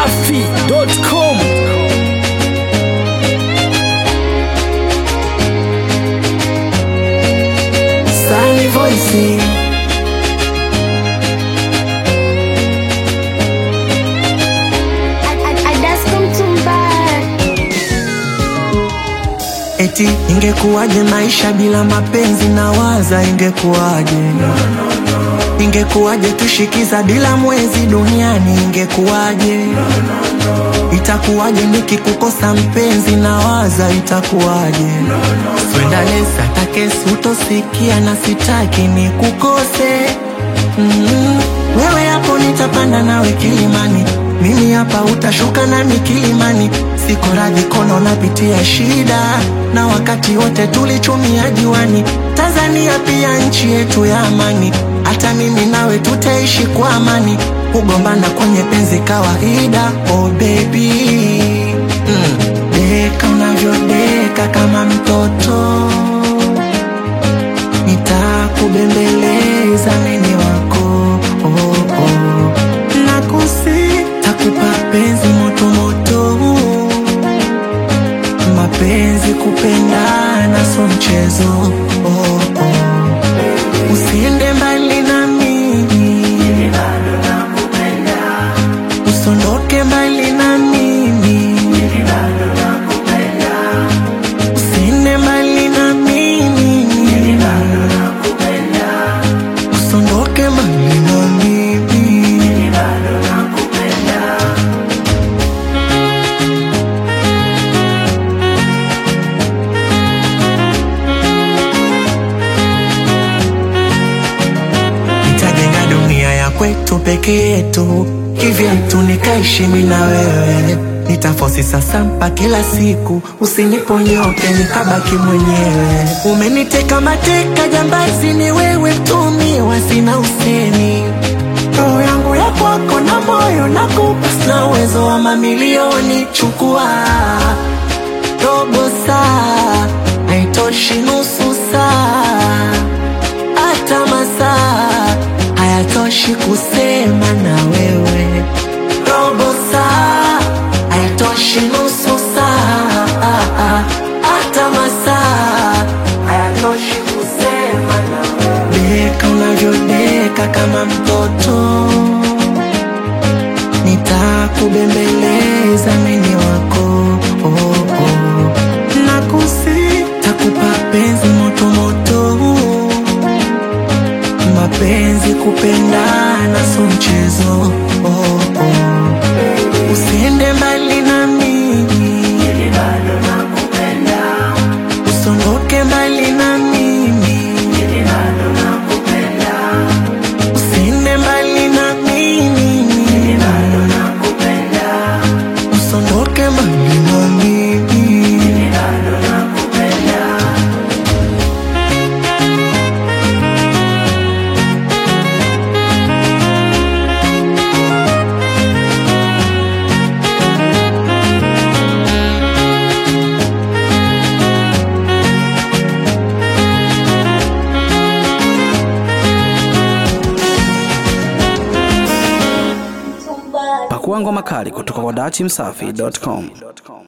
dachimsafi.com Sally Voice Eti ingekuwaje maisha bila mapenzi na waza ingekuwaje ingekuwaje tushikiza bila mwezi duniani ingekuwaje itakuwaje nikikukosa mpenzi na waza itakuwaje swendalesa takesi utosikia na sitaki ni kukose mm, wewe hapo nitapanda nawe kilimani mimi hapa utashuka nami kilimani siko radhi kono napitia shida na wakati wote tulichumia juani tanzania pia nchi yetu ya amani hata mimi nawe tutaishi kwa amani kugombana kwenye penzi kawaida oh baby mm. deka unavyodeka kama mtoto nitakubembeleza mini wako oh, oh. nakusi takupa penzi motomoto mapenzi kupendana so mchezo oh, oh. usiende mbali na mimi usondoke mbali na mimi usiende mbali na mimi usondoke mbali na mimi nitajenga dunia ya kwetu peke yetu kivyetu nikaishi mimi na wewe nitafosi sasampa kila siku usiniponyoke nikabaki mwenyewe umeniteka mateka jambazi ni wewe mtumiwa sina useni roho yangu ya kwako na moyo nakupa sina uwezo wa mamilioni chukua robo saa haitoshi nusu saa hata masaa hayatoshi kusema na wewe robo saa haitoshi nusu saa hata masaa hayatoshi kusema na wewe deka unavyodeka kama mtoto nitakubembeleza mini wako oh, oh. nakusi takupa penzi motomoto mapenzi kupendana so mchezo oh, oh. usiende mbali na mimi usondoke mbali na mimi usiende mbali na mimi usondoke mbali na mimi pakua ngoma kali kutoka kwa dachimsafi.com